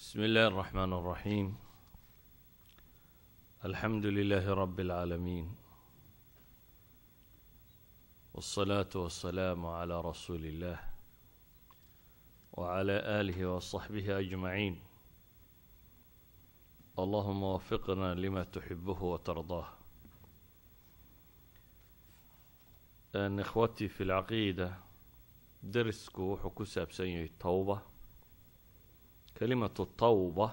بسم الله الرحمن الرحيم الحمد لله رب العالمين والصلاة والسلام على رسول الله وعلى آله وصحبه أجمعين اللهم وفقنا لما تحبه وترضاه أن إخوتي في العقيدة درسكو وحكو سابسين التوبة كلمة التوبة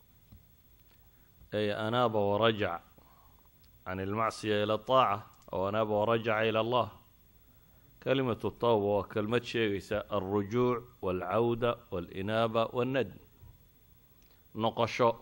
أي أناب ورجع عن المعصية إلى الطاعة أو أناب ورجع إلى الله كلمة التوبة وكلمة شيء الرجوع والعودة والإنابة والندم نقشو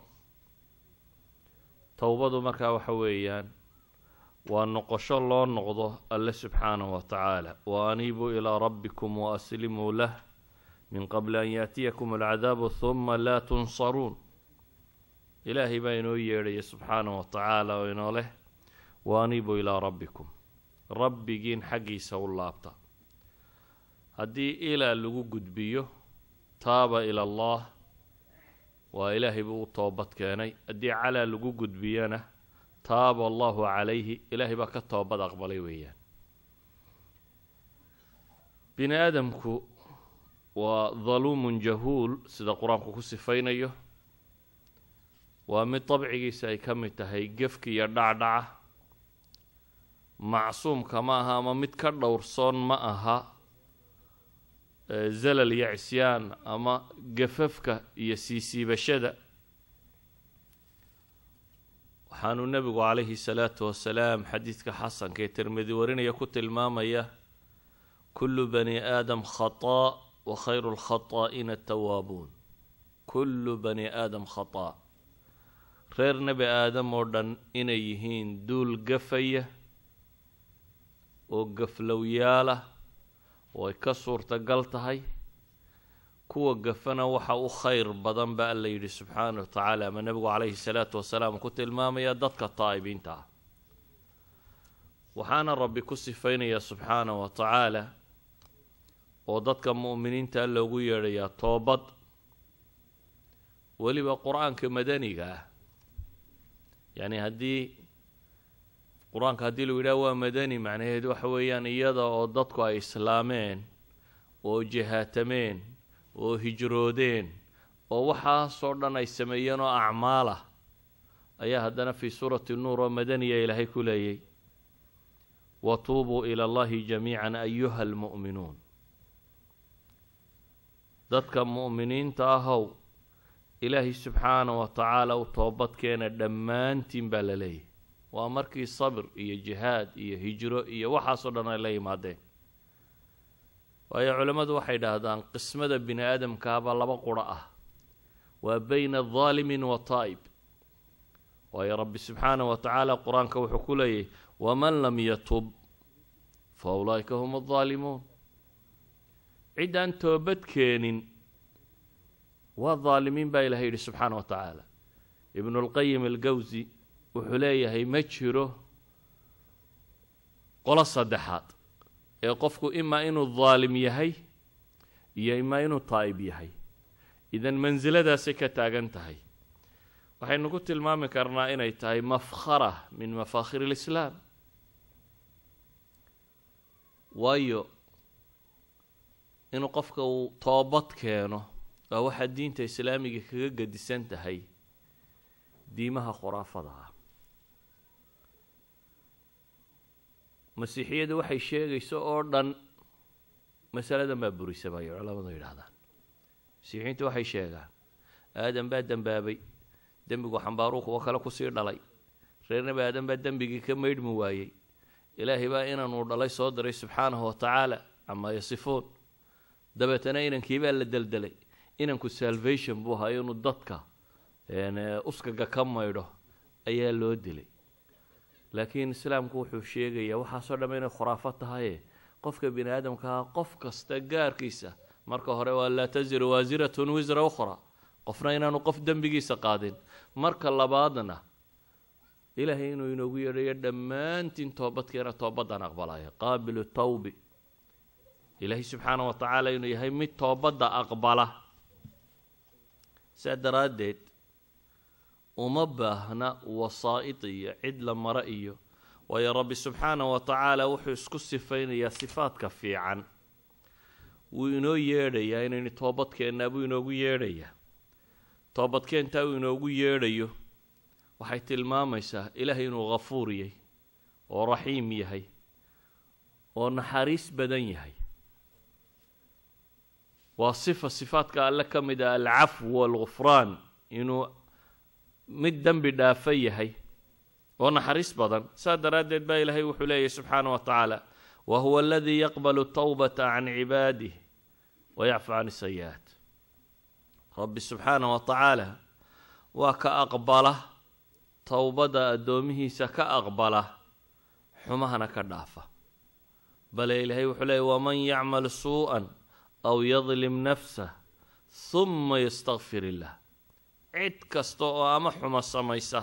توبة مركا وحويان ونقشو الله نقضه الله سبحانه وتعالى وأنيبوا إلى ربكم وأسلموا له من قبل أن يأتيكم العذاب ثم لا تنصرون ilaahay baa inoo yeedhaya subxaana wa tacaala oo inoo leh waaniibuu ilaa rabbikum rabbigiin xaggiisa u laabta haddii ilaa lagu gudbiyo taaba ila allah waa ilaahay buu u toobad keenay haddii calaa lagu gudbiyana taaba allahu calayhi ilaahay baa ka toobad aqbalay weeyaan bini aadamku waa daluumun jahuul sida qur-aanku ku sifaynayo waa mid dabcigiisa ay ka mid tahay gefka iyo dhacdhaca macsuumka ma aha ama mid ka dhowrsoon ma aha zalal iyo cisyaan ama gafafka iyo siisiibashada waxaanuu nebigu calayhi salaatu wasalaam xadiidka xasanka ee tirmidi warinaya ku tilmaamaya kullu bani aadam khataa wa khayru lkhataa'ina atawaabuun kullu bani aadam khataa reer nebi aadam oo dhan inay yihiin duul gafaya oo gaflowyaalah oo ay ka suurtagal tahay kuwa gafana waxa u khayr badan ba alla yidhi subxaana wa tacaala ama nebigu calayhi salaatu wasalaam ku tilmaamaya dadka taa'ibiinta ah waxaana rabbi ku sifaynaya subxaana wa tacaala oo dadka mu'miniinta loogu yeedhayaa toobad weliba qur-aanka madaniga ah yacni haddii qur-aanka haddii lagu yidhaha waa madani macnaheed waxa weeyaan iyada oo dadku ay islaameen oo jihaatameen oo hijroodeen oo waxaasoo dhan ay sameeyeen oo acmaal ah ayaa haddana fii suurati nuur oo madaniya ilaahay ku leeyay watuubuu ila allahi jamiican ayuha almu'minuun dadka mu'miniinta ahow ilaahay subxaana wa tacaala u toobadkeena dhammaantiin baa la leeyahy waa markii sabr iyo jihaad iyo hijro iyo waxaasoo dhan ay la yimaadeen waayo culammadu waxay dhahdaan qismada bini aadamkaaba laba quro ah waa beyna daalimin wa taa'ib waayo rabbi subxaana wa tacaala qur-aanka wuxuu ku leeyahy waman lam yatub fa ulaa'ika hum addaalimuun ciddaan toobad keenin waa daalimiin baa ilahay yidhi subxaana wa tacaala ibnulqayim algawsi wuxuu leeyahay ma jiro qolo saddexaad ee qofku imaa inuu daalim yahay iyo imaa inuu taa'ib yahay idan mansiladaasay ka taagan tahay waxaynu ku tilmaami karnaa inay tahay mafkhara min mafaakhir alislaam waayo inuu qofka uu toobad keeno waa waxaa diinta islaamiga kaga gedisan tahay diimaha khuraafada ah masiixiyadu waxay sheegayso oo dhan masaladan baa burisa bayo culamadu yidhaahdaan masiixiyiintu waxay sheegaan aadam baa dembaabay dembigu xambaaruu kuwo kale kusii dhalay reer nebi aadam baa dembigii ka maydhmi waayey ilaahay baa inanuu dhalay soo diray subxaanahu wa tacaala camaa yasifuun dabeetana inankii baa la deldelay inanku salvation buu ahaa inuu dadka uskaga ka maydho ayaa loo dilay laakiin islaamku wuxuu sheegayaa waxaasoo dhamm inay khuraafo tahaye qofka bini aadamkaha qof kasta gaarkiisa marka hore waa laa tasiru waasiratun wisra ukhra qofna inaanu qof dembigiisa qaadin marka labaadna ilaahay inuu inoogu yeedhayo dhammaantiin toobadkeena toobaddan aqbalaya qaabilu tawbi ilaahay subxaana wa tacaala inuu yahay mid toobadda aqbala saa daraaddeed uma baahna wasaa'id iyo cid la maro iyo waayo rabbi subxaana wa tacaala wuxuu isku sifaynayaa sifaadka fiican wuu inoo yeedhayaa inaynu toobadkeennaa buu inoogu yeedhayaa toobadkeentaa uu inoogu yeedhayo waxay tilmaamaysaa ilaahay inuu ghafuur yahay oo raxiim yahay oo naxariis badan yahay waa sifa sifaadka alle ka mid ah alcafw waalghufraan inuu mid dembi dhaafa yahay oo naxariis badan saa daraaddeed baa ilaahay wuxuu leeyahy subxaana wa tacaala wa huwa aladii yaqbalu tawbata can cibaadih wayacfu can sayi-aat rabbi subxaana wa tacaala waa ka aqbala towbada addoomihiisa ka aqbala xumahana ka dhaafa bale ilaahay wuxuu leeyay waman yacmal suu-an aw yadlim nafsah huma yastakfir illah cid kasta oo ama xumo samaysa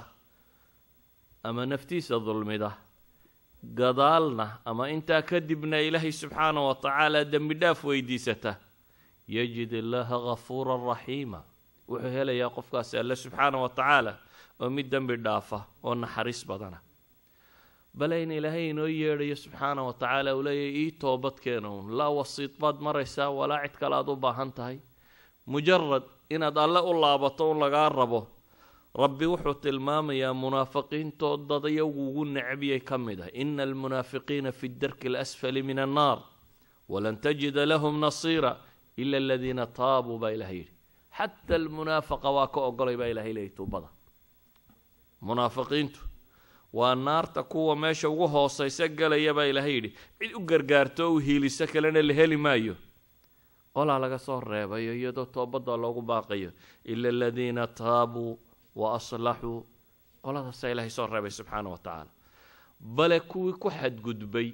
ama naftiisa dulmida gadaalna ama intaa kadibna ilaahay subxaana wa tacaala dembi dhaaf weydiisata yajid illaaha gafuuran raxiima wuxuu helayaa qofkaasi alle subxaana wa tacaala oo mid dembi dhaafa oo naxariis badana bale in ilaahay inoo yeedhayo subxaana wa tacaala uu leeyahy ii toobadkeena uun laa wasiid baad maraysaa walaa cid kale aad u baahan tahay mujarad inaad alle u laabato un lagaa rabo rabbi wuxuu tilmaamayaa munaafiqiintoo dad iyagu ugu necbiyay ka mid ah ina almunaafiqiina fi darki alasfali min annaar walan tajida lahum nasiira ila aladiina taabuu baa ilahay yidhi xata almunaafaqa waa ka ogolay baa ilahay leeyay tuubada munaafiqiintu waa naarta kuwa meesha ugu hoosaysa galaya baa ilaahay yidhi cid u gargaarto o u hiiliso kalena la heli maayo qolaa laga soo reebayo iyadoo toobadda loogu baaqayo ila aladiina taabuu wa aslaxuu qoladaasaa ilaahay soo reebay subxaana wa tacaala bale kuwii ku xadgudbay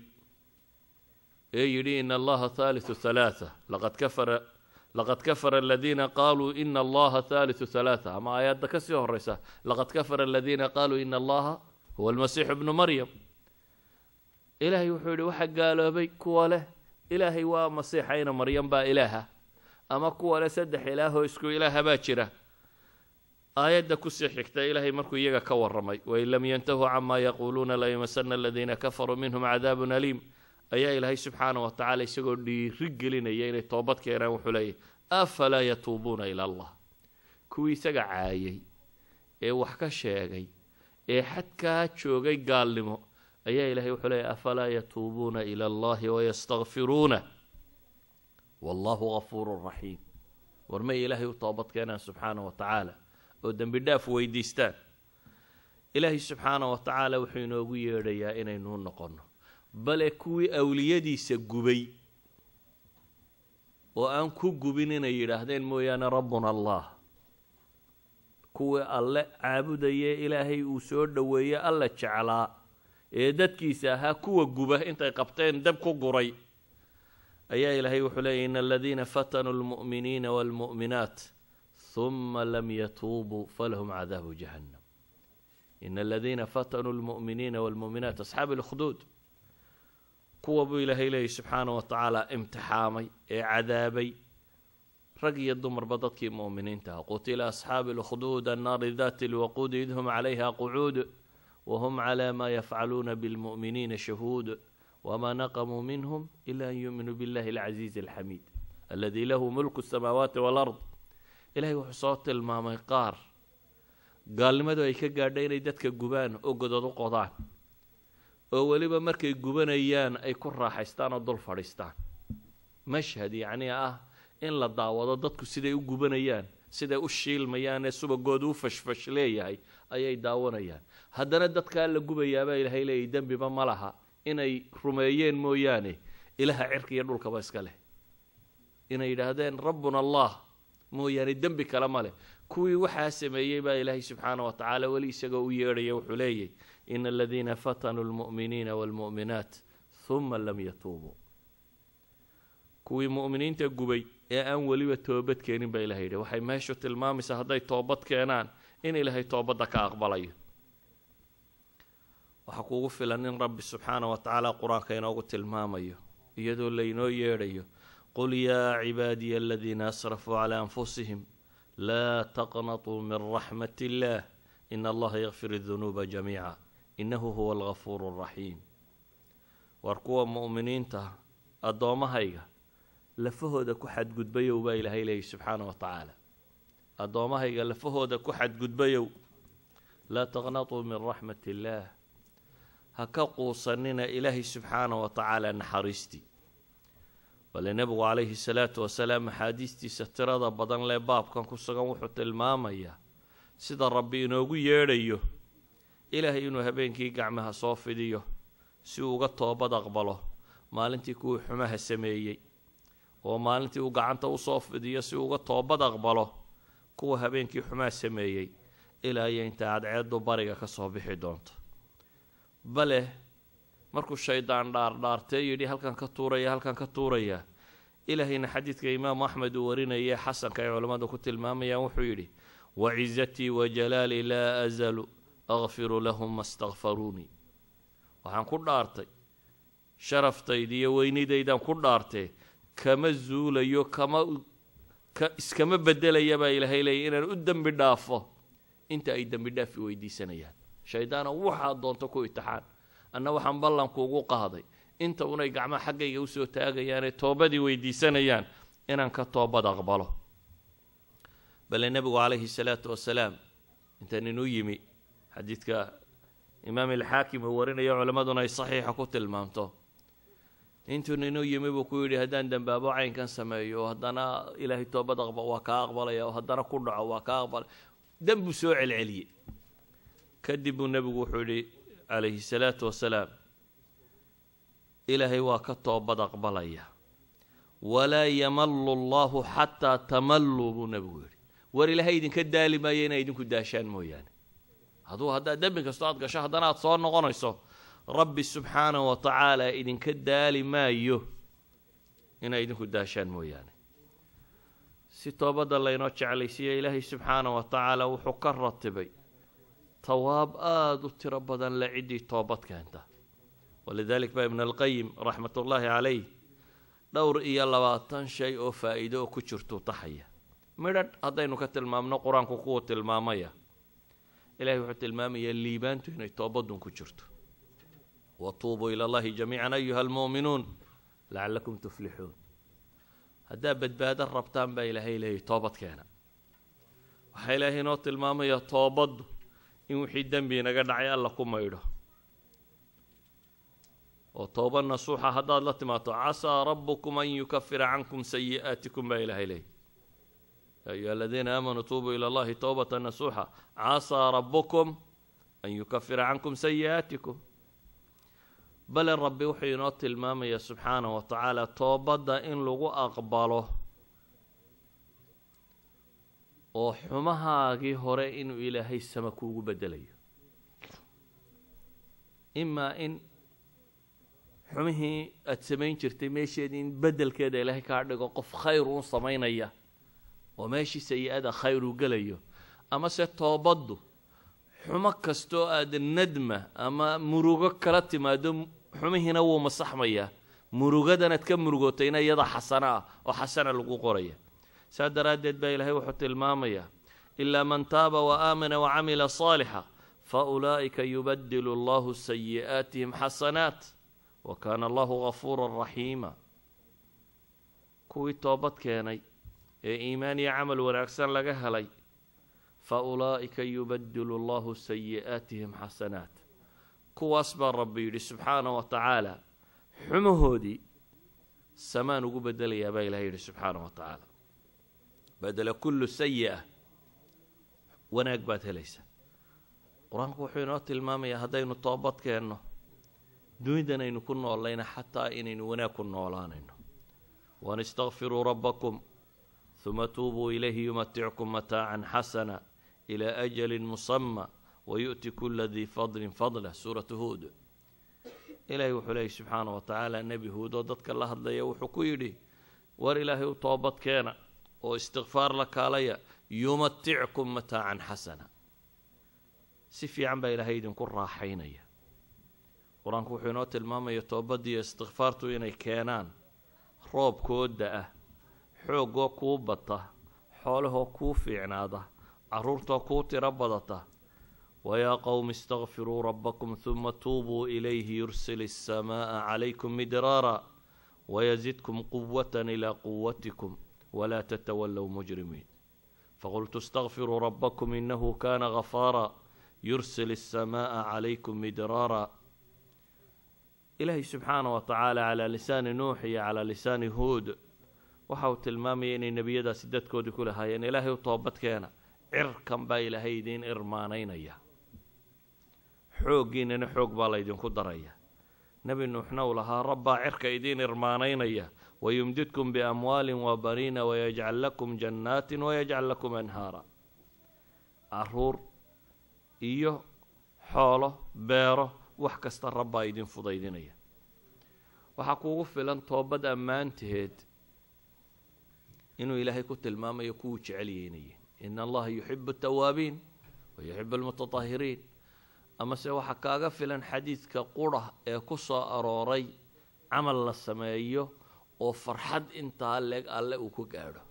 ee yidhi ina allaha haaliu halaaa laqad kafara laqad kafara aladiina qaaluu ina allaha haaliu halaaa ama aayadda ka sii horeysa laqad kafara aladiina qaaluu ina allaha huwa almasiixu bnu maryam ilaahay wuxuu yidhi waxaa gaaloobay kuwa leh ilaahay waa masiixayna maryam baa ilaaha ama kuwa leh saddex ilaahoo isku ilaaha baa jira aayadda kusii xigta ilaahay markuu iyaga ka waramay wain lam yantahuu camaa yaquuluuna layumasana aladiina kafaruu minhum cadaabun aliim ayaa ilaahay subxaana wa tacaala isagoo dhiiri gelinaya inay toobad keenaan wuxuu leeyahy afalaa yatuubuuna ila allah kuwii isaga caayay ee wax ka sheegay ee xadkaa joogay gaalnimo ayaa ilahay wuxuu leeyahy afalaa yatuubuuna ila allahi wayastakfiruuna wallahu gafuurun raxiim war may ilaahay u toobad keenaan subxaana wa tacaala oo dembi dhaaf weydiistaan ilaahay subxaana wa tacaala wuxuu inoogu yeedhayaa inaynu noqonno bale kuwii awliyadiisa gubay oo aan ku gubin inay yidhaahdeen mooyaane rabbuna allah kuwii alle caabudayee ilaahay uu soo dhoweeye alla jeclaa ee dadkiisa ahaa kuwa guba intay qabteen dab ku guray ayaa ilaahay wuxuu leeyay in aladiina fatanuu lmu'miniina waalmu'minaat huma lam yatuubuu falahum cadaabu jahannam ina aladiina fatanuu lmu'miniina waalmu'minaat asxaabi lkhduud kuwa buu ilaahay leeyay subxaana wa tacaala imtixaamay ee cadaabay rag iyo dumarba dadkii mu'miniinta ah qutila asxaabi lkhduud annaari dati lwaquudi id hum calayha qucuud whm clى ma yafcaluuna bاlmuؤminiina shahuud wma naqmuu minhm ila an yuuminuu biاllahi اlcaziizi اlxamiid aladi lahu mulku الsamaawaati wاlard ilahay wuxuu soo tilmaamay qaar gaalnimadu ay ka gaadha inay dadka gubaan oo godod u qodaan oo weliba markay gubanayaan ay ku raaxaystaan oo dul fadhiistaan mashhad yacni ah in la daawado dadku siday u gubanayaan siday u shiilmayaan ee subagooda u fashfash leeyahay ayay daawanayaan haddana dadkaa la gubayaabaa ilaahay leeyay dembiba ma laha inay rumeeyeen mooyaane ilaha cirka iyo dhulkaba iska leh inay yidhaahdeen rabbuna allah mooyaane dembi kale ma leh kuwii waxaa sameeyey baa ilaahay subxaana wa tacaala weli isagoo u yeedhaya wuxuu leeyahy ina aladiina fatanuu lmu'miniina waalmu'minaat huma lam yatuubuu kuwii mu'miniinta gubay ee aan weliba toobad keenin baa ilahay yidhi waxay meeshu tilmaamaysaa hadday toobad keenaan in ilaahay toobadda ka aqbalayo waxaa kuugu filan in rabbi subxaana wa tacaala qur-aanka inoogu tilmaamayo iyadoo laynoo yeedhayo qul yaa cibaadiya aladiina asrafuu calaa anfusihim laa taqnatuu min raxmat illaah in allaha yakfir dunuuba jamiica innahu huwa algafuuru alraxiim war kuwa mu'miniinta addoommahayga lafahooda ku xadgudbayow baa ilaahay leeyay subxaana wa tacaala addoommahayga lafahooda ku xadgudbayow laa taqnatuu min raxmat illaah ha ka quusanina ilaahay subxaana wa tacaala naxariistii bale nebigu calayhi salaatu wasalaam axaadiistiisa tirada badan lee baabkan ku sugan wuxuu tilmaamayaa sida rabbi inoogu yeedhayo ilaahay inuu habeenkii gacmaha soo fidiyo si uu uga toobad aqbalo maalintii kuwii xumaha sameeyey oo maalintii uu gacanta usoo fidiyo si uu uga toobad aqbalo kuwa habeenkii xumaha sameeyey ilaa iyo inta cadceeddu bariga ka soo bixi doonto bale markuu shaydaan dhaardhaartee yidhi halkan ka tuuraya halkan ka tuuraya ilaahayna xadiidka imaamu axmed uu warinayay xasanka ay culammadu ku tilmaamayaan wuxuu yidhi wacizatii wajalaali laa azalu akfiru lahum ma stakfaruunii waxaan ku dhaartay sharaftayda iyo weynidaydaan ku dhaartee kama zuulayo kama iskama bedelaya baa ilaahay leeyay inaan u dembi dhaafo inta ay dembi dhaafi weydiisanayaan shaydaana waxaad doonto ku itixaan anna waxaan ballankuugu qaaday inta unay gacmaha xaggayga usoo taagayaanee toobadii weydiisanayaan inaan ka toobad aqbalo bale nebigu calayhi salaatu wasalaam intaan inuu yimi xadiidka imaam alxaakim uu warinayo culammaduna ay saxiixa ku tilmaamto intuu ninuu yimi buu ku yidhi haddaan dembaabo caynkan sameeyo haddana ilaahay toobad aqba waa kaa aqbalaya oo haddana ku dhaco waa kaa aqbalaya dembuu soo celceliyey kadib buu nebigu wuxuu yidhi calayhi salaatu wasalaam ilaahay waa ka toobad aqbalaya walaa yamallu allahu xataa tamalluu buu nebigu yidhi war ilaahay idinka daali maayo inay idinku daashaan mooyaane hadduu haddaad dembi kastoo aad gasho haddana aad soo noqonayso rabbi subxaanahu wa tacaala idinka daali maayo inay idinku daashaan mooyaane si toobadda laynoo jeclaysiiya ilaahay subxaanahu wa tacaala wuxuu ka ratibay tawaab aada u tiro badan le ciddii toobad keenta walidalik baa ibn alqayim raxmat ullaahi calayh dhowr iyo labaatan shay oo faa-iido oo ku jirtuu taxaya midhadh haddaynu ka tilmaamno qur-aanku kuwa tilmaamaya ilahay wuxuu tilmaamayaa liibaantu inay toobadun ku jirto watuubuu ila allahi jamiican ayuha almu'minuun lacallakum tuflixuun haddaa badbaado rabtaan baa ilaahay leeyay toobad keena waxaa ilaahay inoo tilmaamaya toobaddu in wixii dembi inaga dhacay alla ku maydho oo tooba nasuuxa haddaad la timaado casaa rabbukum an yukafira cankum sayi'aatikum baa ilaahay leeyay ya ayuha aladiina aamanuu tuubuu ila allahi towbata nasuuxa casaa rabbukum an yukafira cankum sayi'aatikum bale rabbi wuxuu inoo tilmaamaya subxaanahu wa tacaala toobadda in lagu aqbalo oo xumahaagii hore inuu ilaahay sama kuugu bedelayo imaa in xumihii aada samayn jirtay meesheedii in beddelkeeda ilaahay kaa dhigo qof khayr uun samaynaya oo meeshii sayi-ada khayr uu gelayo ama se toobaddu xumo kastoo aada nadma ama murugo kala timaado xumihiina wuu masaxmayaa murugadanaad ka murugootayna iyada xasano ah oo xasana lagu qoraya saa daraaddeed baa ilaahay wuxuu tilmaamayaa ilaa man taaba wa aamana wa camila saalixa fa ulaa'ika yubadilu allahu sayi'aatihim xasanaat wa kaana allahu gafuuran raxiima kuwii toobad keenay ee iimaan iyo camal wanaagsan laga helay fa ulaa'ika yubadilu allahu sayi'aatihim xasanaat kuwaas baa rabbi yidhi subxaana wa tacaala xumahoodii samaan ugu bedelayaa baa ilahay yidhi subxaana wa tacaala badela kullu sayi-a wanaag baad helaysaa qur-aanku wuxuu inoo tilmaamayaa haddaynu toobad keenno dunidan aynu ku noolayna xataa inaynu wanaag ku noolaanayno waan istakfiruu rabbakum huma tuubuu ilayhi yumatickum mataacan xasana ilaa ajalin musama wayu'ti kula dii fadlin fadla suuratu huud ilaahay wuxuu leeyay subxaana wa tacaala nebi huud oo dadka la hadlaya wuxuu ku yidhi war ilaahay u toobad keena oo istikfaar la kaalaya yumatickum mataacan xasana si fiican baa ilaahay idinku raaxaynaya qur-aanku wuxuu inoo tilmaamaya toobaddiiyo istikfaartu inay keenaan roobkooda ah xoogoo kuu bata xoolahoo kuu fiicnaada carruurtoo kuu tiro badata wayaa qowmi istakfiruu rabbakum huma tuubuu ilayhi yursil الsamaaءa calaykum midraara wayزidkum quwat ilى quwatikum wla ttawalow mujrimiin faqultu اstakfiruu rabbakum inahu kana gafaara yursil الsamaaءa calaykum midraara ilaahay subxaana wa tacaala calaa lisaani nuux iyo calaa lisaani huud waxa uu tilmaamaya inay nebiyadaasi dadkoodii ku lahaayeen ilaahay u toobadkeena cirkan baa ilaahay idiin irmaanaynaya xooggiinana xoog baa laydinku daraya nebi nuuxna uu lahaa rabbaa cirka idiin irmaanaynaya wayumdidkum biamwaalin wabaniina wayajcal lakum jannaatin wayajcal lakum anhaara caruur iyo xoolo beero wax kasta rabbaa idin fudaydinaya waxaa kuugu filan toobad ammaanteed inuu ilaahay ku tilmaamayo kuwuu jecelyeynayeen ina allaha yuxibu atawaabiin wa yuxibu almutatahiriin amase waxaa kaaga filan xadiidka qura ee ku soo arooray camal la sameeyo oo farxad intaa leeg alle uu ku gaadho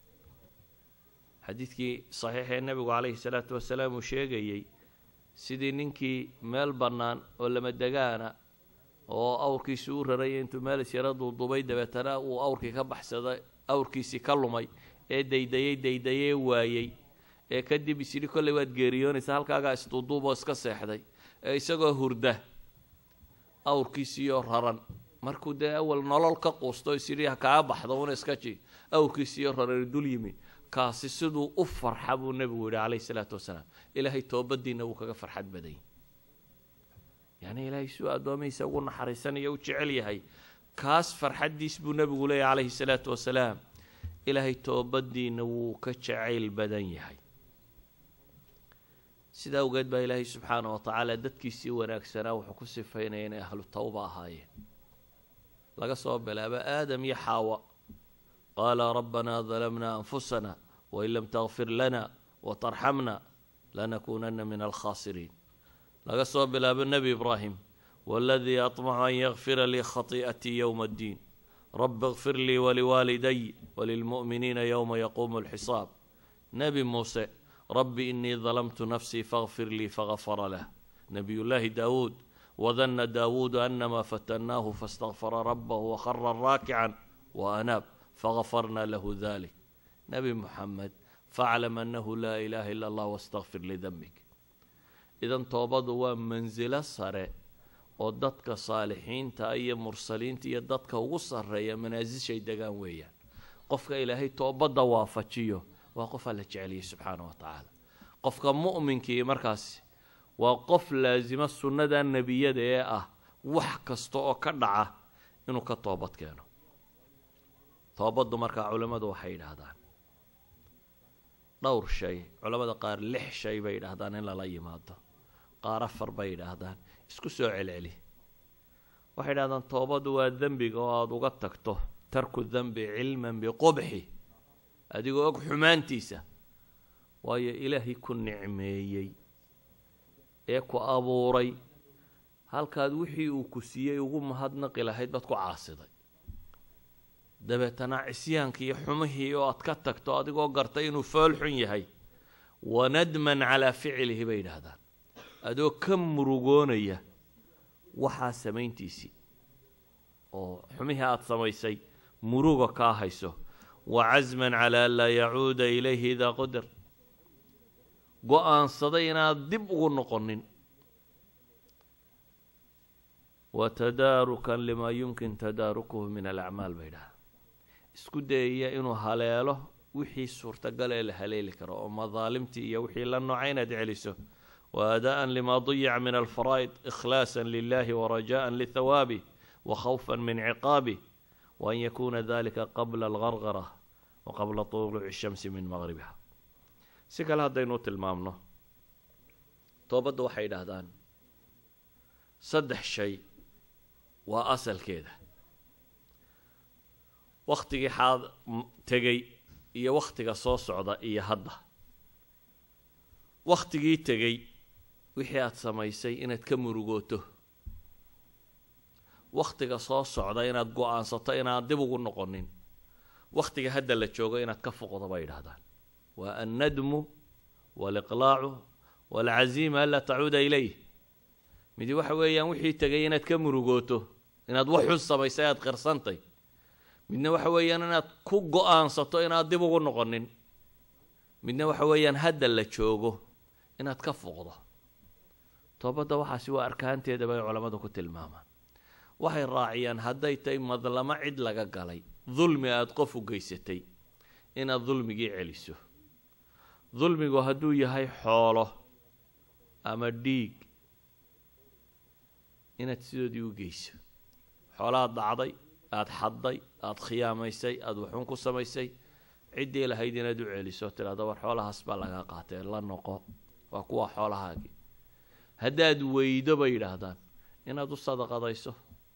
xadiidkii saxiixee nebigu calayhi salaatu wasalaam uu sheegayey sidii ninkii meel bannaan oo lama degaana oo awrkiisi u raraya intuu meel isyara duudubay dabeetana uu awrkii ka baxsaday awrkiisii ka lumay ee daydayey daydayee waayey ee kadib isyidhi kolley waad geeriyoonaysa halkaagaa isduuduuboo iska seexday ee isagoo hurda awrkiisiiyoo raran markuu dee awal nolol ka quusto isyidhi ha kaa baxdo una iska ji awrkiisiiyoo raran dul yimi kaasi siduu u farxa buu nebigu yihi calayhi salaatu wasalaam ilaahay toobadiina wuu kaga farxad badany yacni ilaahay suu addoomihiisa ugu naxariisanaya u jecel yahay kaas farxaddiis buu nebigu leeyahy calayhi salaatu wasalaam ilaahay toobadiina wuu ka jacayl badan yahay sidaa awgeed baa ilaahay subxaana wa tacaala dadkiisii wanaagsanaa wuxuu ku sifaynaya inay ahlu tawba ahaayeen laga soo bilaabo aadam iyo xaawa qaala rabbanaa dalamna anfusana wain lam takfir lana watarxamna lanakuunana min alkhaasiriin laga soo bilaabo nebi ibraahim waladii aطmacu an yakfira lii khatii'atii yowma addiin rabi اkfir lii waliwaaliday walilmu'miniina yowma yaquumu اlxisaab nebi muuse rabbi inii dalamtu nafsii faغfir lii fagafara lah nebiyullaahi daawuud wadana daawuudu anama fatannaahu faاstakfara rabahu wakhara raakican waanaab fagafarna lahu dalik nebi muxamed faclam annahu laa ilaaha ila allah wastakfir lidembik idan toobadu waa mansilo sare oo dadka saalixiinta iyo mursaliinta iyo dadka ugu sarreeya manaasishay degaan weeyaan qofka ilaahay toobadda waafajiyo waa qof alla jeceliyay subxaana wa tacaala qofka mu'minkii markaasi waa qof laasima sunnada nebiyada ee ah wax kasta oo ka dhaca inuu ka toobad keeno toobaddu markaa culimmadu waxay yidhaahdaan dhowr shay culamada qaar lix shay bay yidhaahdaan in lala yimaado qaar afar bay yidhaahdaan isku soo celceli waxay yidhahdaan toobaddu waa dembiga oo aada uga tagto tarku dembi cilman biqubxi adigoo og xumaantiisa waayo ilaahay ku nicmeeyey ee ku abuuray halkaad wixii uu ku siiyey ugu mahadnaqi lahayd baad ku caasiday dabeetana cisyaankii iyo xumihii oo aad ka tagto adigoo gartay inuu fool xun yahay wanadman calaa ficlihi bay yidhaahdaan adoo ka murugoonaya waxaa samayntiisii oo xumihii aada samaysay muruga kaa hayso wa casman calaa an laa yacuuda ilayhi idaa qudar go-aansaday inaad dib ugu noqonin wa tadaarukan limaa yumkin tadaarukuhu min alacmaal bay yidhahdaa isku dayaya inuu haleelo wixii suurtagal ee la haleeli karo oo madaalimtii iyo wixii la nooca inaad celiso wa aadaa'an limaa dayaca min alfaraa'id ikhlaasan lilahi warajaءan lithawaabih wa khawfan min ciqaabih wa an yakuuna dalika qabla algargara wa qabla tuluuci shamsi min maqribiha si kale haddaynu tilmaamno toobadda waxay yidhaahdaan saddex shay waa asalkeeda wakhtigii xaad tegey iyo wakhtiga soo socda iyo hadda wakhtigii tegey wixii aada samaysay inaad ka murugooto wakhtiga soo socda inaad go-aansato inaad dib ugu noqonin wakhtiga hadda la joogo inaad ka foqdo bay yidhaahdaan waa annadmu waaliqlaacu waalcaziima anlaa tacuuda ilayh midi waxa weeyaan wixii tegay inaad ka murugooto inaad wax xun samaysay aad qirsantay midna waxa weeyaan inaad ku go-aansato inaad dib ugu noqonin midna waxa weeyaan hadda la joogo inaad ka foqdo toobadda waxaasi waa arkaanteeda bay culammadu ku tilmaamaan waxay raaciyaan hadday tahay madlamo cid laga galay dulmi aada qof u geysatay inaad dulmigii celiso dulmigu hadduu yahay xoolo ama dhiig inaad sidoodii u geyso xoolaad dhacday aada xadday aada khiyaamaysay aada waxuun ku samaysay ciddii lahayd inaad u celiso tidhahda war xoolahaas baa lagaa qaatee la noqo waa kuwa xoolahaagii haddaad weydo bay yidhaahdaan inaad u sadaqadayso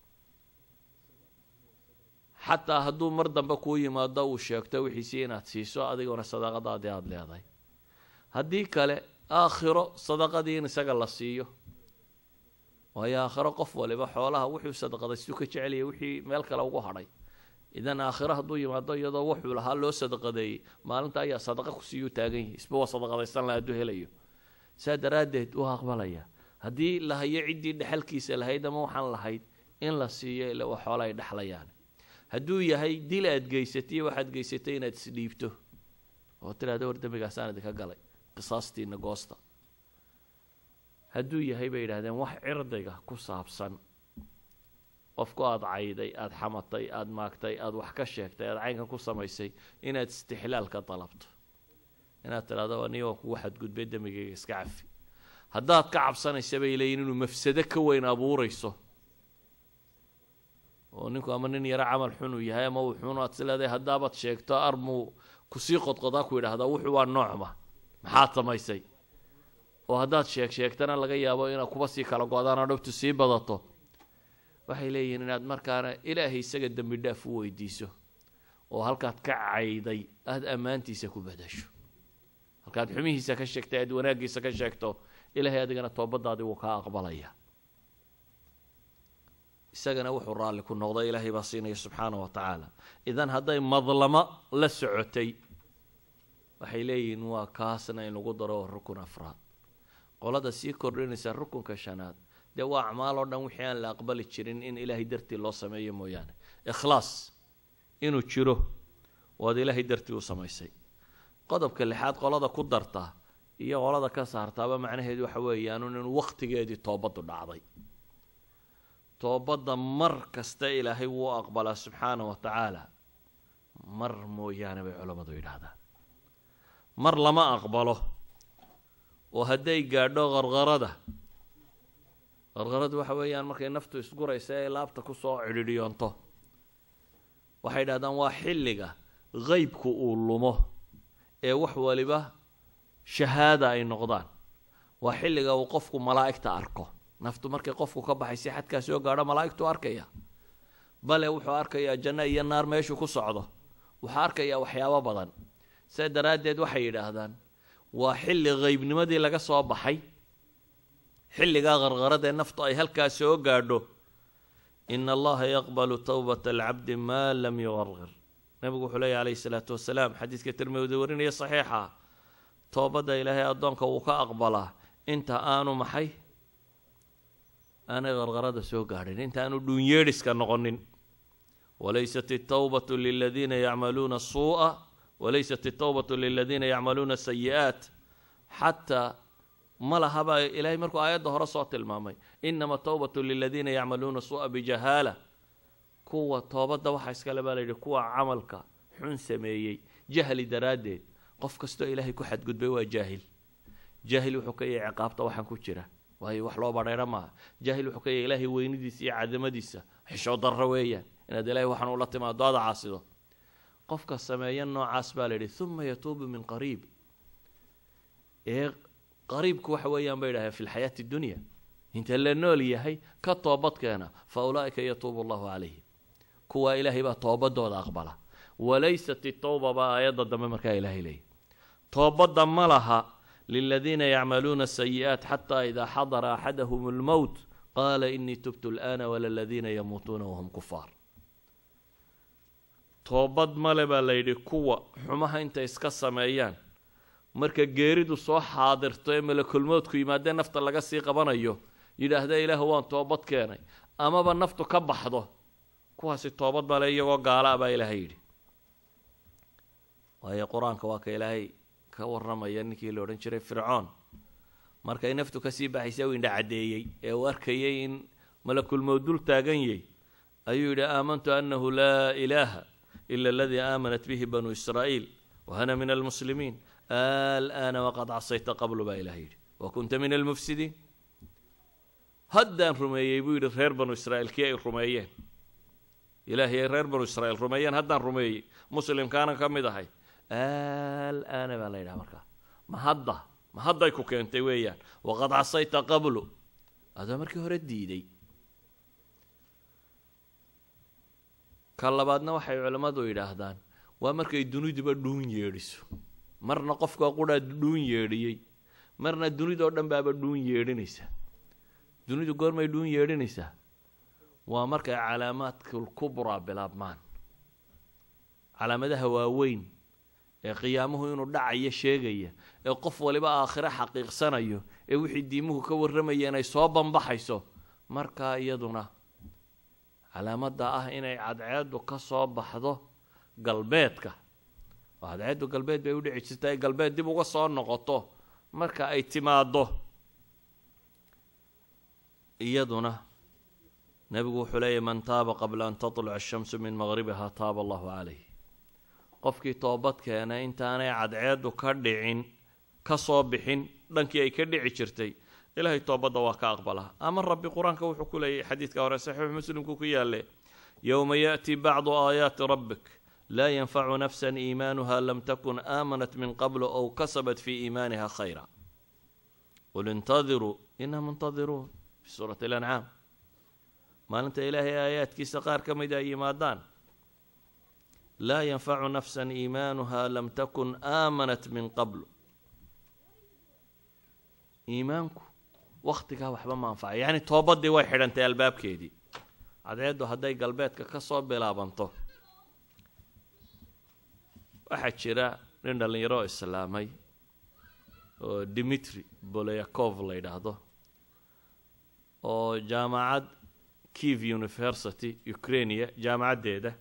xataa hadduu mar dambe kuu yimaado uu sheegto wixiisii inaad siiso adiguna sadaqadaadii aada leedahay haddii kale aakhiro sadaqadii in isaga la siiyo waayo aakhiro qof waliba xoolaha wuxuu sadaqadaystu ka jecelaya wixii meel kale ugu hadhay idan aakhiro hadduu yimaado iyadoo wuxuu lahaa loo sadaqadeeyey maalinta ayaa sadaqa kusiiyuu taagan yahay isba waa sadaqadaysan laha hadduu helayo saa daraaddeed u aqbalaya haddii la hayo ciddii dhexalkiisa lahayd ama waxaan lahayd in la siiyo ila waa xoola ay dhexlayaan hadduu yahay dil aad geysatay waxaad geysatay inaad isdhiibto oo tidhahda war dembigaasaan idinka galay qisaastiina goosta hadduu yahay bay yidhahdeen wax cirdiga ku saabsan qofku aada cayday aada xamatay aada maagtay aada wax ka sheegtay aada caynkan ku samaysay inaad istixlaal ka dalabto inaad tidhahdo aniga waa kugu xadgudbay dembigayga iska cafi haddaad ka cabsanaysa bay leeyihin inuu mafsado ka weyn abuurayso oo ninku ama nin yaro camal xun uu yahay ama uu xun aad is leedahay haddaabaad sheegto armuu kusii qodqodaa ku yidhahdaa wuxuu waa noocma maxaad samaysay oo haddaad sheeg sheegtana laga yaabo inaad kuba sii kala go-daan oo dhabtu sii badato waxay leeyihiin inaad markaana ilaahay isaga dembi dhaaf u weydiiso oo halkaad ka cayday aada ammaantiisa ku badasho halkaad xumihiisa ka sheegtay aad wanaaggiisa ka sheegto ilaahay adigana toobadaadii wuu kaa aqbalaya isagana wuxuu raalli ku noqday ilaahay baa siinaya subxaana wa tacaala idan hadday madlamo la socotay waxay leeyihiin waa kaasna in lagu daro rukun afraad qolada sii kordhinaysa rukunka shanaad dee waa acmaal oo dhan wixii aan la aqbali jirin in ilaahay dartii loo sameeyo mooyaane ikhlaas inuu jiro waad ilaahay dartii u samaysay qodobka lixaad qolada ku darta iyo qolada ka saartaaba macnaheedu waxa weeyaan inuu waqtigeedii toobaddu dhacday toobadda mar kasta ilaahay wuu aqbalaa subxaana wa tacaala mar mooyaane bay culammadu yidhaahdaan mar lama aqbalo oo hadday gaadho qarqarada qarqaradu waxa weeyaan markay naftu isguraysa ee laabta kusoo cidhidhiyoonto waxay idhahdaan waa xilliga qeybku uu lumo ee wax waliba shahaada ay noqdaan waa xilliga uu qofku malaa'igta arko naftu markay qofku ka baxaysa xadkaa soo gaadho malaa'igtu arkaya bale wuxuu arkayaa janno iyo naar meeshuu ku socdo wuxuu arkayaa waxyaabo badan saa daraaddeed waxay yidhaahdaan waa xilli qeybnimadii laga soo baxay xilligaa qarqaradee naftu ay halkaa soo gaadho ina allaha yaqbalu towbata alcabdi maa lam yuqarqir nabigu wuxuu leeyahy calayhi salaatu wasalaam xadiiska tirmidi warinaya saxiixa toobadda ilaahay addoonka wuu ka aqbalaa inta aanu maxay aanay qarqarada soo gaadhin inta aanu dhuunyeedhiska noqonin walaysat itawbatu liladiina yacmaluuna suu'a walaysat itawbatu liladiina yacmaluuna sayi-aat xataa ma lahabaa ilaahay markuu aayadda hore soo tilmaamay inama tawbatu liladiina yacmaluuna suu'a bijahaala kuwa toobadda waxaa iskale baa layidhi kuwa camalka xun sameeyey jahli daraaddeed qof kastoo ilaahay ku xadgudbay waa jaahil jaahil wuxuu ka yahay ciqaabta waxaan ku jira waayo wax loo badheero maaha jaahil wuxuu ka yahay ilaahay weynadiisa iyo cadamadiisa xishoo darro weeyaan inaad ilaahay waxaan ula timaado aada caasido qofka sameeya noocaas baa layidhi uma yatuubu min qariib ee qariibku waxa weeyaan bay idhahdeen fi lxayaati dunya inta la nool yahay ka toobadkeena fa ulaa'ika yatuubu allahu calayhim kuwaa ilaahay baa toobadooda aqbala walaysat itawba baa aayadda dambe markaa ilaahay leeyahy toobadda ma laha liladiina yacmaluuna sayi'aat xataa idaa xadara axadahum almowt qaala inii tubtu al'aana walaladiina yamuutuuna wahum kufaar toobad male baa layidhi kuwa xumaha intay iska sameeyaan marka geeridu soo xaadirto ee malakulmoodku yimaadee nafta laga sii qabanayo yidhaahda ilaah waan toobad keenay amaba naftu ka baxdo kuwaasi toobad bale iyagoo gaala baa ilaahay yidhi waayo qur-aanka waa ka ilaahay ka warramaya ninkii la odhan jiray fircoon markay naftu kasii baxaysa u indha caddeeyey ee uu arkayay in malakulmowd dul taagan yay ayuu yidhi aamantu annahu laa ilaaha ila aladii aamanat bihi banuu israa'iil wa ana min almuslimiin al'aana waqad casayta qablu baa ilaah yidhi wa kunta min almufsidiin haddaan rumeeyey buu yidhi reer banu israa'iil kii ay rumeeyeen ilaahay ay reer banu israa'iil rumeeyeen haddaan rumeeyey muslimkaana ka mid ahay al'aana baa la yidhaha markaa ma hadda ma hadday ku keentay weeyaan waqad casayta qablu adoo markii hore diiday ka labaadna waxay culammadu yidhaahdaan waa markay duniduba dhuun yeedhiso marna qofka qudhaa dhuun yeedhiyey marna dunidoo dhan baaba dhuun yeedhinaysa dunidu goormay dhuun yeedhinaysaa waa markay calaamaadkul kubraa bilaabmaan calaamadaha waaweyn ee qiyaamuhu inuu dhacayo sheegaya ee qof waliba aakhiro xaqiiqsanayo ee wixii diimuhu ka warramayeen ay soo banbaxayso markaa iyaduna calaamadda ah inay cadceeddu ka soo baxdo galbeedka oo cadceeddu galbeed bay u dhici jirta ay galbeed dib uga soo noqoto marka ay timaaddo iyaduna nebigu wuxuu leeyahy man taaba qabla an tatluca ashamsu min maqribiha taaba allahu calayh qofkii toobad keenay intaanay cadceeddu ka dhicin ka soo bixin dhankii ay ka dhici jirtay ilaahay toobadda waa ka aqbala ama rabbi qur-aanka wuxuu ku leeyahy xadiidka hore saxiix muslimku ku yaalle yowma yaأti bacdu aayaati rabbik laa yanfacu nafsa iimaanuha lam takun aamanat min qablu ow kasabat fii iimaaniha khayra qul intadiruu ina muntadiruun fi suurati alancaam maalinta ilaahay aayaadkiisa qaar ka mid ay yimaadaan laa yanfacu nafsa iimaanuha lam takun aamanat min qablu iimaanku wakhtigaa waxba ma anfacay yacni toobaddii way xidhantay albaabkeedii cadceeddu hadday galbeedka ka soo bilaabanto waxaa jira nin dhallinyaro islaamay oo dimitri bolyakov la yidhaahdo oo jaamacad kiev university ukrainia jaamacaddeeda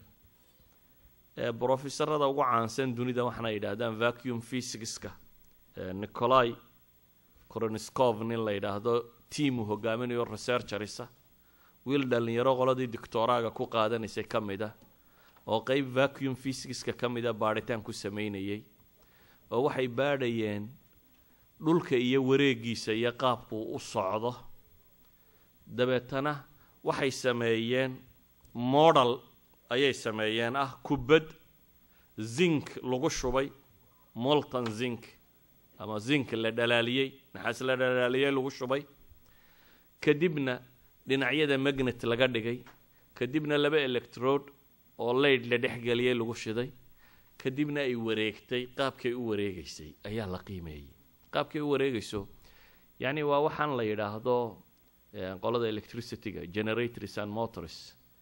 ee brofesorada ugu caansan dunida waxaana yidhaahdaan vacuum physicska nicolai koroniskov nin la yidhaahdo tiamu hogaaminayo researcherisa wiil dhallinyaro qoladii doctoraaga ku qaadanaysay ka mid a oo qeyb vacuum physicska ka mida baadhitaan ku sameynayay oo waxay baadhayeen dhulka iyo wareegiisa iyo qaabkuu u socdo dabeetana waxay sameeyeen model ayay sameeyeen ah kubad zink lagu shubay molton zink ama zink la dhalaaliyey naxaas la dhalaaliyey lagu shubay kadibna dhinacyada magnet laga dhigay kadibna laba electrode oo layd la dhexgeliyey lagu shiday kadibna ay wareegtay qaabkay u wareegeysay ayaa la qiimeeyey qaabkay u wareegayso yacni waa waxaan la yidhaahdo qolada electricityga generators and motors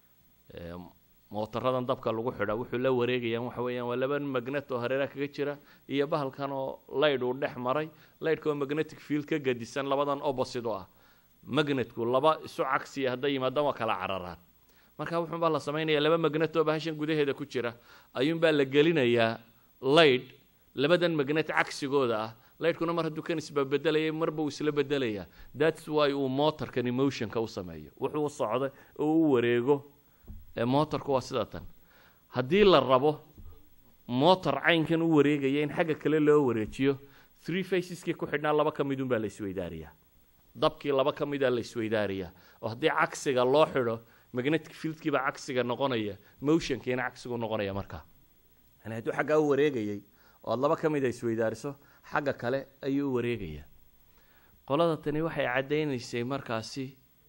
mootaradan dabka lagu xidha wuxuu la wareegayaan waxa weeyaan waa laba magnet oo hareeraha kaga jira iyo bahalkan oo laydh uu dhex maray laydhka oo magnetic field ka gadisan labadan opposite oo ah magnetku laba isu cagsiya hadday yimaadaan waa kala cararaan marka wuxuunbaa la samaynayaa laba magnet oo bahashan gudaheeda ku jira ayuunbaa la gelinayaa laydh labadan magnet cagsigooda ah laydhkuna mar hadduu kan isbabedelayay marba uu isla bedelayaa thats why uu motorkani motionka u sameeyo wuxuu u socda oo u wareego motorku waa sida tan haddii la rabo motor caynkan u wareegaya in xagga kale loo wareejiyo three faceskii ku xidhnaa laba ka midun baa la isweydaariyaa dabkii laba ka mida la isweydaariyaa oo haddii cagsiga loo xidho magnetic fieldkiibaa cagsiga noqonaya motionkiina cagsigu noqonaya markaa yani hadduu xaggaa u wareegayay oo aad laba ka mida isweydaariso xagga kale ayuu u wareegayaa qolada tani waxay caddaynaysay markaasi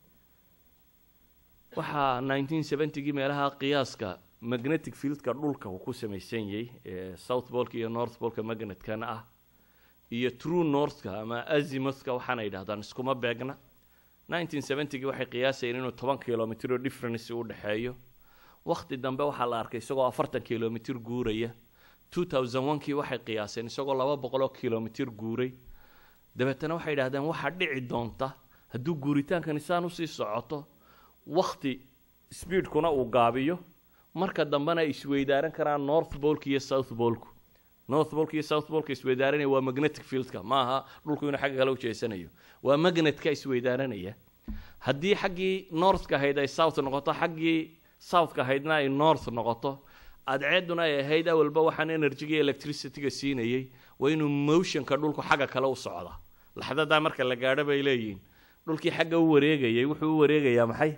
waxaa nineteen seventygii meelaha qiyaaska magnetic fieldka dhulka uu ku samaysan yahay ee south bolka iyo north bolka magnetkan ah iyo true northka ama azimuthka waxaana yidhahdaan iskuma beegna nineteen seventygii waxay qiyaasayeen inuu toban kilomitr oo difference u dhexeeyo wakhti dambe waxaa la arkay isagoo afartan kilomitr guuraya two thousand one-kii waxay qiyaaseen isagoo laba boqoloo kilomitir guuray dabeetana waxay yidhahdeen waxaa dhici doonta hadduu guuritaankani saan usii socoto wakti speedkuna uu gaabiyo marka dambena ay isweydaaran karaan north bolka iyo south bolku north bolka iyo south bolka isweydaaranaya waa magnetic fieldka ma aha dhulku inuu xagga kale ujeesanayo waa magnetka isweydaaranaya haddii xaggii northka ahayd ay south noqoto xaggii southka ahaydna ay north noqoto adceeduna ay ahayd awalba waxaan energyga iyo electricityga siinayay waa inuu motionka dhulku xagga kale u socda laxdadaa marka la gaadho bay leeyihiin dhulkii xagga u wareegayay wuxuu u wareegayaa maxay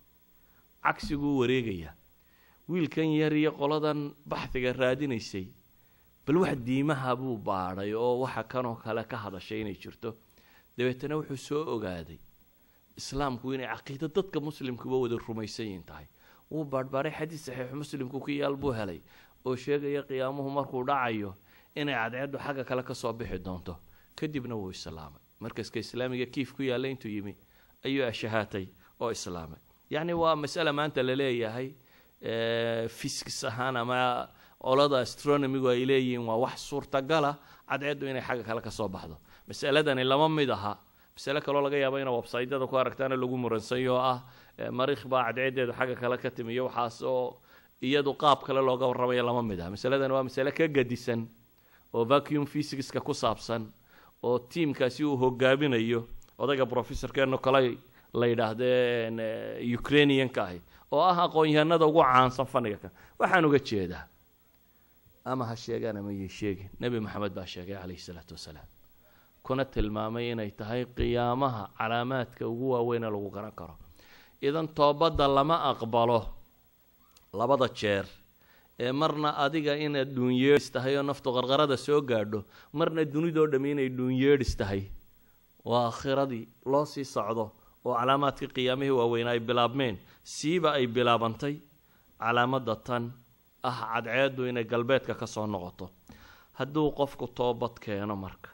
cagsiguu u wareegayaa wiilkan yar iyo qoladan baxdiga raadinaysay bal wax diimaha buu baadhay oo waxa kanoo kale ka hadashay inay jirto dabeetana wuxuu soo ogaaday islaamku inay caqiido dadka muslimkuba wada rumaysan yihin tahay wuu baadhbaaray xadiis saxiixu muslimku ku yaal buu helay oo sheegaya qiyaamuhu markuu dhacayo inay cadceeddu xagga kale kasoo bixi doonto kadibna wuu islaamay markaska islaamiga kiif ku yaalla intuu yimi ayuu ashahaatay oo islaamay yacni waa masale maanta la leeyahay fiskis ahaan ama olada astronomigu ay leeyihiin waa wax suurtagala cadceeddu inay xagga kale kasoo baxdo masaladani lama mid aha masale kaloo laga yaabo ina websaytyada ku aragtaana lagu muransanyo oo ah mariikh baa cadceedeedu xagga kale ka timi iyo waxaas oo iyadu qaab kale looga warramayo lama mid aha masaladani waa masale ka gadisan oo vacuum physicska ku saabsan oo tiamkaasi uu hogaaminayo odayga professorkeeno kale la yidhaahdeen ukrainianka ahi oo ah aqoon-yahanada ugu caansan faniga kan waxaan uga jeedaa ama ha sheegaan ama yay sheegin nebi maxamed baa sheegay calayhi salaatu wasalaam kuna tilmaamay inay tahay qiyaamaha calaamaadka ugu waaweyne lagu garan karo idan toobadda lama aqbalo labada jeer ee marna adiga inaad dhuunyeedhis tahay oo naftu qarqarada soo gaadho marna dunidoo dhammi inay dhuunyeedhis tahay waa aakhiradii loo sii socdo oo calaamaadkii qiyaamihii waaweynaa ay bilaabmeen siiba ay bilaabantay calaamadda tan ah cadceeddu inay galbeedka ka soo noqoto hadduu qofku toobad keeno marka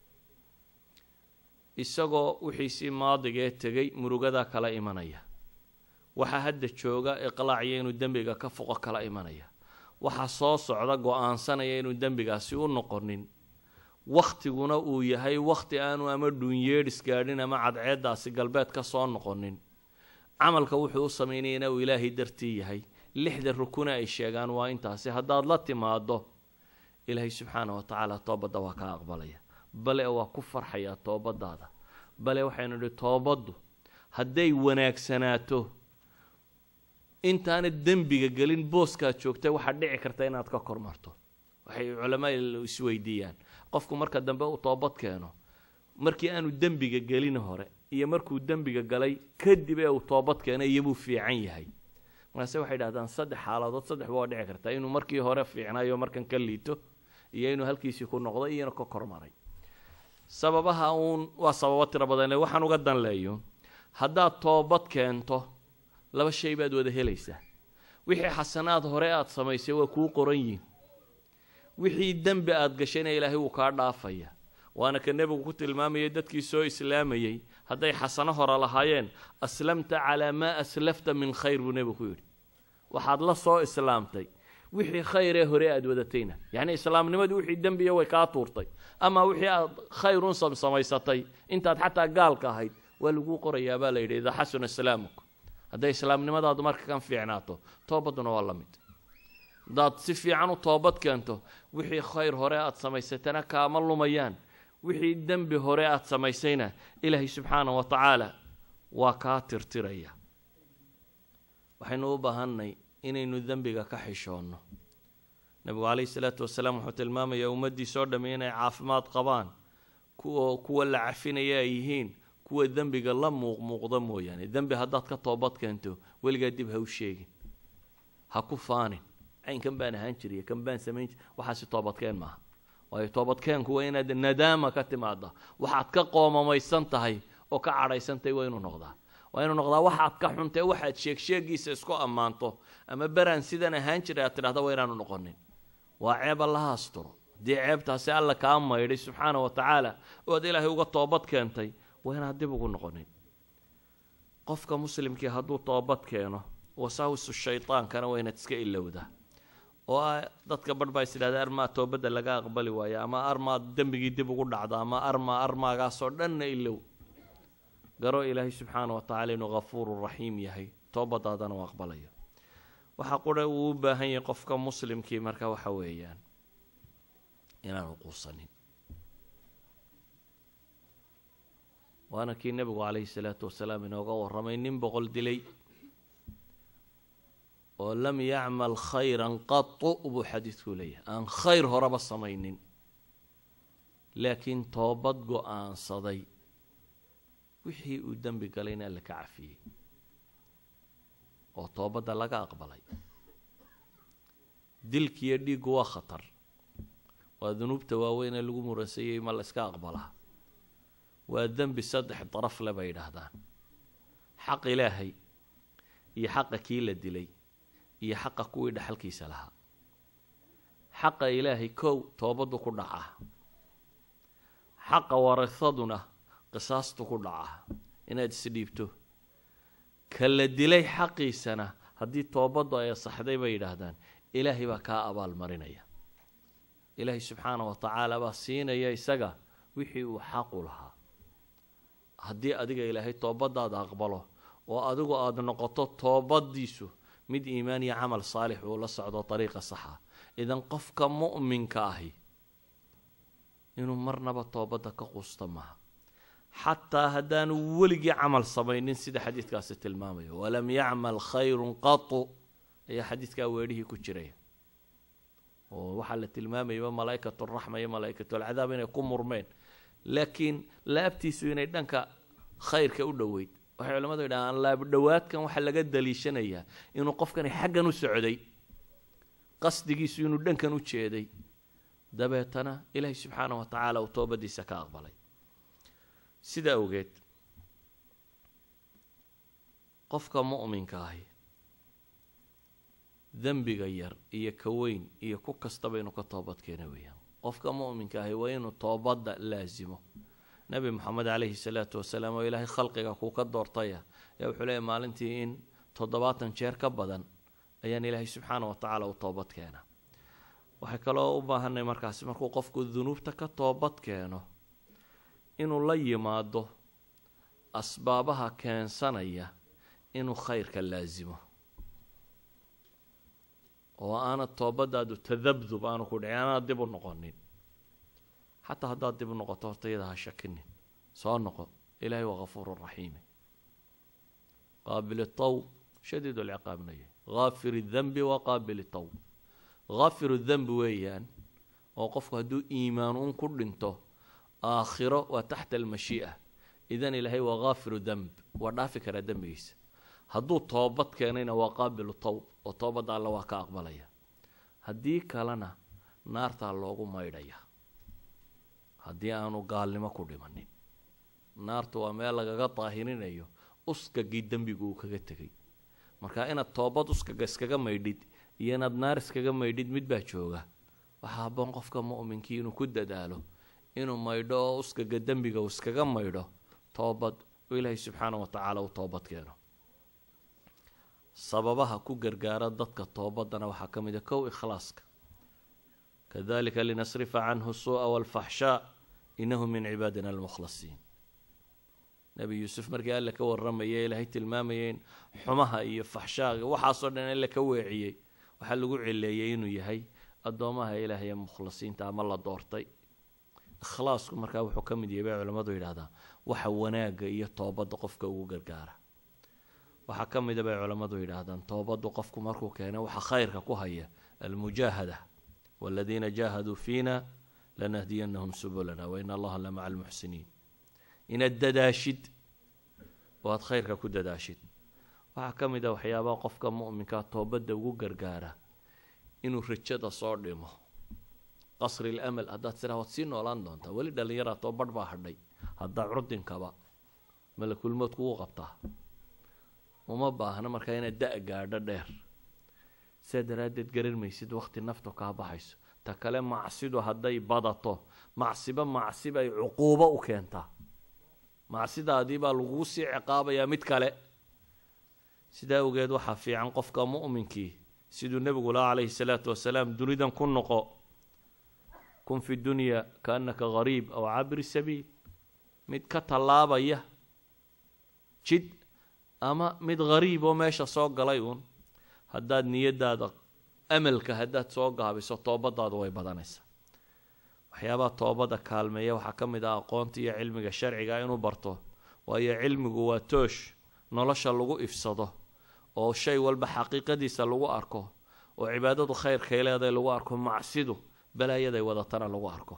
isagoo wixiisii maadigee tegay murugadaa kala imanaya waxaa hadda jooga iqlaacya inuu dembiga ka foqo kala imanaya waxaa soo socda go-aansanaya inuu dembigaasi u noqonin wakhtiguna uu yahay wakhti aanu ama dhuunyeedhis gaadhin ama cadceeddaasi galbeed ka soo noqonin camalka wuxuu u samaynayana uu ilaahay dartii yahay lixda rukune ay sheegaan waa intaasi haddaad la timaado ilaahay subxaana wa tacaala toobadda waa kaa aqbalaya bale waa ku farxayaa toobadaada bale waxaynu idhi toobaddu hadday wanaagsanaato intaana dembiga gelin booskaad joogtay waxaad dhici karta inaad ka kormarto waxay culamaa isweydiiyaan qofku marka dambe uu toobad keeno markii aanu dembiga gelin hore iyo markuu dembiga galay kadib ee uu toobad keeno iyobuu fiican yahay markaase waxay dhahdaan saddex xaaladood saddexba waa dhici kartaa inuu markii hore fiicnayo markan ka liito iyo inuu halkiisii ku noqdo iyo inuu ka kormaray sababaha uun waa sababo tiro badan waxaan uga danleeyo haddaad toobad keento laba shay baad wada helaysaa wixii xasanaad hore aada samaysay waa kuu qoran yihin wixii dembi aada gashayna ilaahay wuu kaa dhaafaya waana ka nebigu ku tilmaamayay dadkii soo islaamayey hadday xasano hore lahaayeen aslamta calaa maa aslafta min khayr buu nebigu ku yidhi waxaad la soo islaamtay wixii khayree hore aada wadatayna yacni islaamnimadii wixii dembiya way kaa tuurtay ama wixii aad khayrun samaysatay intaad xataa gaalka ahayd waa laguu qorayaa baa la yidhi idaa xasuna islaamuk hadday islaamnimadaadu marka kan fiicnaato toobadduna waa la mid haddaad si fiican u toobad keento wixii khayr hore aada samaysatana kaama lumayaan wixii dembi hore aada samaysayna ilaahay subxaana wa tacaala waa kaa tirtiraya waxaynu u baahanay inaynu dembiga ka xishoonno nebigu calayhi salaatu wasalaam wuxuu tilmaamayaa ummaddiisoo dhammi inay caafimaad qabaan kuwa kuwa la cafinaya ay yihiin kuwa dembiga la muuqmuuqda mooyaane dembi haddaad ka toobad keento weligaa dib ha u sheegin ha ku faanin caynkan baan ahaan jiriy kan baan samayn jir waxaasi toobadkeen maaha waayo toobadkeenku waa inaad nadaama ka timaada waxaad ka qoomamaysan tahay oo ka cadhaysantahay waa inuu noqdaa waa inuu noqdaa waxaad ka xuntee waxaad sheegsheegiisa isku ammaanto ama beraan sidan ahaan jiray aad tidhahda waa inaanu noqonin waa ceeb allaha asturo haddii ceebtaasi alla kaa maydhay subxaana wa tacaala oo ad ilaahay uga toobad keentay waa inaad dib ugu noqonin qofka muslimkii hadduu toobad keeno wasaawisu shaydaankana waa inaad iska ilowdaa oo ah dadka barh baa is idhahda armaa toobadda laga aqbali waayo ama armaa dembigii dib ugu dhacda ama armaa armaagaasoo dhanna ilow garo ilaahay subxaana wa tacala inuu hafuuru raxiim yahay toobadaadana u aqbalayo waxa qura uu u baahan yahay qofka muslimkii marka waxa weeyaan inaanu quusanin waana kii nebigu calayhi salaatu wasalaam inooga warramay nin boqol dilay oo lam yacmal khayran qatu buu xadiidku leeyahay aan khayr horeba samaynin laakiin toobad go-aansaday wixii uu dembi galayna alla ka cafiyey oo toobadda laga aqbalay dilkiiyo dhiiggu waa khatar waa dunuubta waaweyn ee lagu muransayey ma la iska aqbalaa waa dembi saddex daraf le bay yidhaahdaan xaq ilaahay iyo xaqa kii la dilay iyo xaqa kuwii dhexalkiisa lahaa xaqa ilaahay kow toobaddu ku dhacaa xaqa warasaduna qisaastu ku dhacaa inaad isdhiibto ka la dilay xaqiisana haddii toobaddu ay asaxday bay yidhaahdaan ilaahay baa kaa abaalmarinaya ilaahay subxaana wa tacaala baa siinaya isaga wixii uu xaqu lahaa haddii adiga ilaahay toobadaada aqbalo oo adigu aada noqoto toobadiisu mid iimaan iyo camal saalix uu la socdo dariiqa saxa idan qofka mu'minka ahi inuu marnaba toobadda ka quusta maaha xataa haddaanu weligii camal samaynin sida xadiidkaasi tilmaamayo walam yacmal khayrun qatu ayaa xadiidkaa weedhihii ku jiraya oo waxaa la tilmaamayaba malaa'ikat raxma iyo malaa'ikat alcadaab inay ku murmeen laakiin laabtiisu inay dhanka khayrka u dhoweyd waxay culamadu yidhahaan laabdhowaadkan waxaa laga daliishanayaa inuu qofkani xaggan u socday qasdigiisu inuu dhankan u jeeday dabeetana ilaahay subxaana wa tacaala uu toobadiisa ka aqbalay sida awgeed qofka mu'minka ahi dembiga yar iyo ka weyn iyo ku kastaba inuu ka toobadkeena weeyaan qofka mu'minka ahi waa inuu toobadda laasimo nebi moxamed calayhi salaatu wasalaam oo ilaahay khalqiga kuu ka doortaya ayaa wuxuu leeyahy maalintii in toddobaatan jeer ka badan ayaan ilaahay subxaana wa tacaala u toobad keena waxay kaloo u baahanay markaasi markuu qofku dunuubta ka toobad keeno inuu la yimaado asbaabaha keensanaya inuu khayrka laasimo oo aanad toobadaadu tadabdub aanu ku dhicin aanaad dib u noqonin xataa haddaad dib u noqoto horta iyada ha shakinin soo noqo ilaahay waa hafuuru raxiime qaabil tawb shadiid lciqaabna yahy haafir dembi wa qaabil tawb haafiru dembi weeyaan oo qofku hadduu iimaan un ku dhinto aakhiro waa taxta almashii'a idan ilaahay waa haafiru demb waa dhaafi karaa dembigiisa hadduu toobad keenayna waa qaabilu tawb oo toobadda alle waa ka aqbalaya haddii kalena naartaa loogu maydhaya haddii aanu gaalnimo ku dhimanin naartu waa meel lagaga daahirinayo uskagii dembigu uu kaga tegay marka inaad toobad uskaga iskaga maydhid iyo inaad naar iskaga maydhid mid baa jooga waxaa haboon qofka mu'minkii inuu ku dadaalo inuu maydho oo uskaga dembiga uu iskaga maydho toobad oo ilaahay subxaana wa tacaala u toobad keeno sababaha ku gargaara dadka toobadana waxaa ka mid a kow ikhlaaska kadalika linasrifa canhu suu'a walfaxshaa inahu min cibaadina almukhlasiin nebi yuusuf markii alle ka warramaya ilaahay tilmaamayay in xumaha iyo faxshaaga waxaasoo dhan alle ka weeciyey waxaa lagu cileeyey inuu yahay addoomaha ilaahay ee mukhlasiinta ama la doortay ikhlaasku markaa wuxuu ka mid yahay bay culammadu yidhahdaa waxa wanaagga iyo toobadda qofka ugu gargaara waxaa ka mida bay culammadu yidhaahdaan toobaddu qofku markuu keena waxa khayrka ku haya almujaahada waladiina jaahaduu fiina lanahdiyanahum subulana wain allaha la maca almuxsiniin inaad dadaashid oo aad khayrka ku dadaashid waxaa ka mid a waxyaabaha qofka mu'minkaa toobadda ugu gargaara inuu rajada soo dhimo qasri lamal haddaad tiraa waad sii noolaan doontaa weli dhallinyaraa too badh baa hadhay haddaa curdinkaba malakulmood kugu qabtaa uma baahna markaa inaad da- gaadho dheer sidaa daraaddeed garan maysid waqti naftu kaa baxayso ta kale macsidu hadday badato macsiba macsiba ay cuquubo u keentaa macsidaadii baa laguu sii ciqaabayaa mid kale sidaa awgeed waxaa fiican qofka mu'minkii siduu nebigu laha calayhi salaatu wasalaam dunidan ku noqo kun fi dunya kaannaka gariib aw cabiri sabiil mid ka tallaabaya jid ama mid gariib oo meesha soo galay uun haddaad niyadaada amalka haddaad soo gaabiso toobadaadu way badanaysaa waxyaabaha toobada kaalmeeya waxaa ka mid ah aqoonta iyo cilmiga sharciga inuu barto waayo cilmigu waa toosh nolosha lagu ifsado oo shay walba xaqiiqadiisa lagu arko oo cibaadadu khayrkay leedahay lagu arko macsidu balaayaday wadatana lagu arko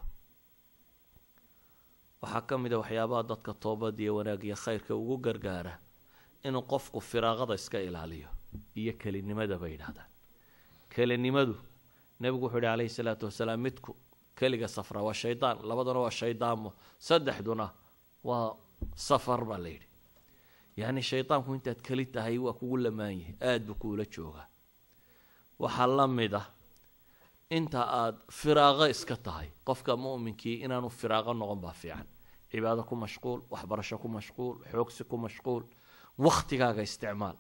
waxaa ka mid a waxyaabaha dadka toobad iyo wanaag iyo khayrka ugu gargaara inuu qofku firaaqada iska ilaaliyo iyo kelinimada bay yidhahdaan kelinimadu nebigu wuxuu yihi calayhi salaatu wasalaam midku keliga safra waa shaydaan labaduna waa shaydaanmo saddexduna waa safar baa la yidhi yacni shaydaanku intaad keli tahay waa kugu lamaan yahay aada buu kuula joogaa waxaa la mid ah inta aada firaaqo iska tahay qofka mu'minkii inaanu firaaqo noqon baa fiican cibaado ku mashquul waxbarasho ku mashquul xoogsi ku mashquul wakhtigaaga isticmaal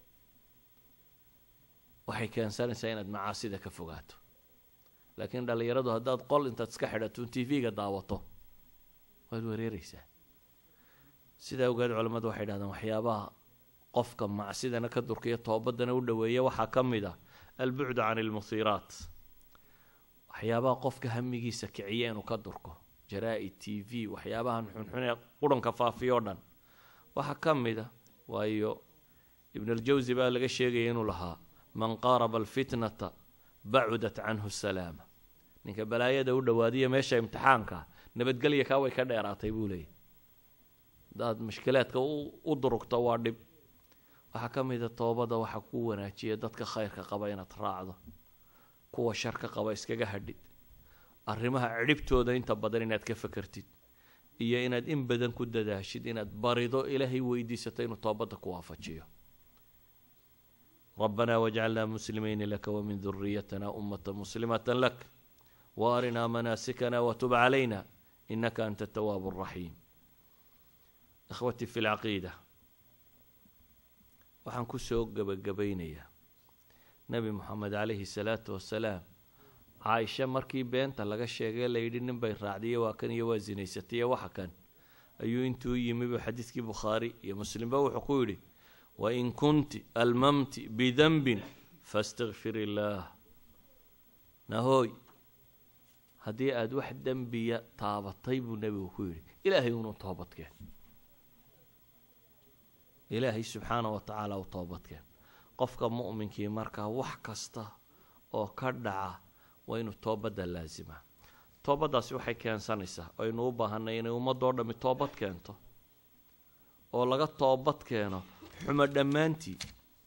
waxay keensanaysaa inaad macaasida ka fogaato laakiin dhallinyaradu haddaad qol intaad iska xidhato t v-ga daawato waad wereereysaa sidaa ogeed culammadu waxay dhahdeen waxyaabaha qofka macsidana ka durkiya toobadana u dhoweeya waxaa ka mid ah albucdu can ilmuhiiraat waxyaabaha qofka hamigiisa kiciya inuu ka durko jaraa-id t v waxyaabahan xunxun ee quranka faafiyo o dhan waxaa ka mid a waayo ibnaljawsi baa laga sheegaya inuu lahaa man qaaraba alfitnata bacudat canhu salaama ninka balaayada u dhowaadiya meesha imtixaanka nabadgelya kaa way ka dheeraatay buu leeyay hadaad mushkilaadka u durugto waa dhib waxaa ka mid a toobada waxaa ku wanaajiya dadka khayrka qaba inaad raacdo kuwa sharka qaba iskaga hadhid arrimaha cidhibtooda inta badan inaad ka fakertid iyo inaad in badan ku dadaashid inaad barido ilaahay weydiisato inuu toobadda ku waafajiyo ربنا واجعلنا مسلمين لك ومن ذريتنا أمة مسلمة لك وارنا مناسكنا وتب علينا إنك أنت التواب الرحيم إخوتي في العقيدة waxaan kusoo gabagabaynayaa nebi moxamed calayhi salaatu wasalaam caaisha markii beenta laga sheegay layidhi nin bay raacdiye waa kan iyo waa sinaysataiyo waxa kan ayuu intuu yimibu xadiidkii bukhaari iyo muslimba wuxuu ku yidhi wain kunti almamti bidanbin fastakfir illaah nahooy haddii aada wax dembiya taabatay buu nebigu ku yidhi ilaahay unuu toobadkeen ilaahay subxaana wa tacaala u toobadkeen qofka mu'minkii markaa wax kasta oo ka dhaca waa inuu toobadda laasimaa toobaddaasi waxay keensanaysaa aynu u baahanay inay ummadoo dhammi toobad keento oo laga toobad keeno xumo dhammaantii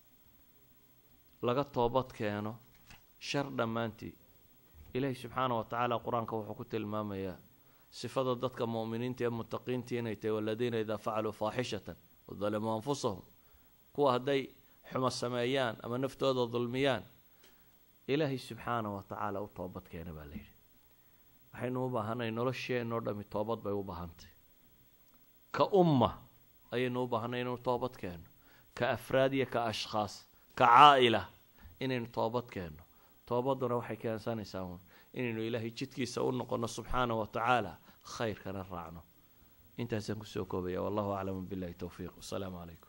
laga toobad keeno shar dhammaantii ilaahi subxaana wa tacaala qur-aanka wuxuu ku tilmaamayaa sifada dadka mu'miniinta ee mutaqiintii inay tahay waladiina idaa facaluu faaxishatan wadalimuu anfusahum kuwa hadday xumo sameeyaan ama naftooda dulmiyaan ilaahay subxaana wa tacaala u toobad keena baa layidhi waxaynu u baahanay nolosheenoo dhami toobad bay u baahantay ka umma ayaynu u baahanay inaynu toobad keenno ka afraad iyo ka ashkhaas ka caa'ila inaynu toobad keenno toobaduna waxay keensanaysaa uun inaynu ilaahay jidkiisa u noqonno subxaana wa tacaala khayrkana raacno intaasaan kusoo koobaya wallahu aclamu billahi towfiiq wasalaamu calaykum